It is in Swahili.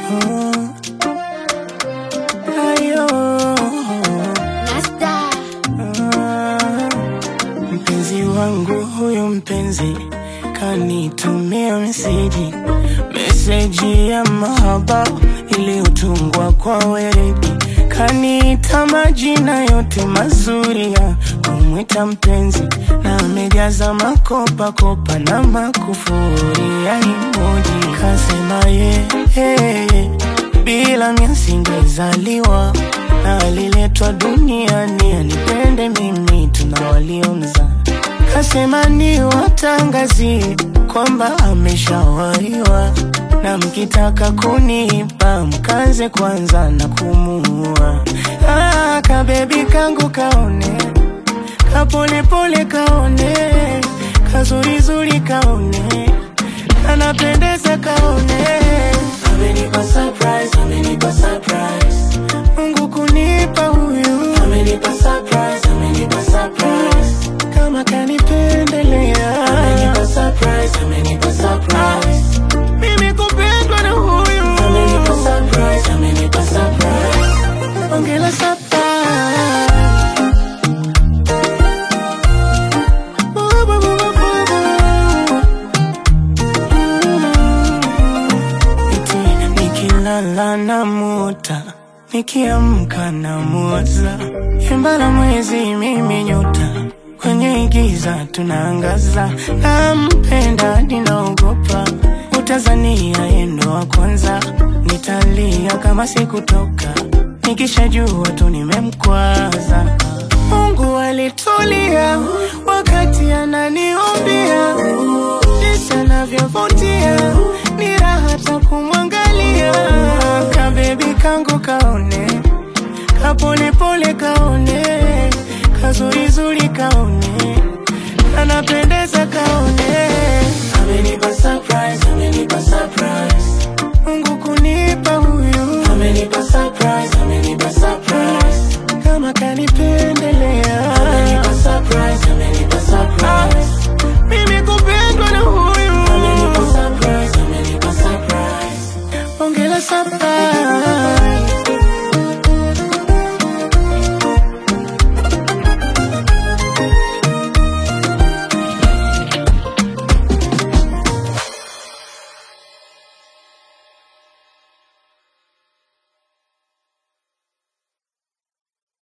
ayo Nasta. Ah, mpenzi wangu huyu mpenzi kanitumia meseji meseji ya mahaba iliyotungwa kwa weredi kaniita majina yote mazuri ya kumwita mpenzi na amejaza makopa kopa na makufuri ya emoji kasema ye hey, bila mia singezaliwa na aliletwa duniani anipende mimi tuna waliomza kasema ni watangazie kwamba ameshawaiwa na mkitaka kunipa mkaze kwanza na kumuua ah, kabebi kangu kaone kapolepole kaone kazurizuri kaone kanapendeza kaone amenipa surprise, amenipa surprise. Mungu kunipa huyu amenipa surprise, amenipa surprise. Kama kanipendelea amenipa surprise, amenipa surprise. Mimi kupendwa na huyu amenipa surprise, amenipa surprise. Ongela surprise. Boo, boo, boo, boo, boo. Eti nikilala na muta nikiamka na muwaza yembala mwezi mimi nyota kwenye giza tunaangaza nampenda ninaogopa utazania yendo wa kwanza nitalia kama sikutoka nikishajua tu nimemkwaza Mungu alitulia wakati ananiombia jinsi anavyovutia ni raha ta kumwangalia kabebi kangu kaone kapolepole kaone kazurizuri kaone kanapendeza kaone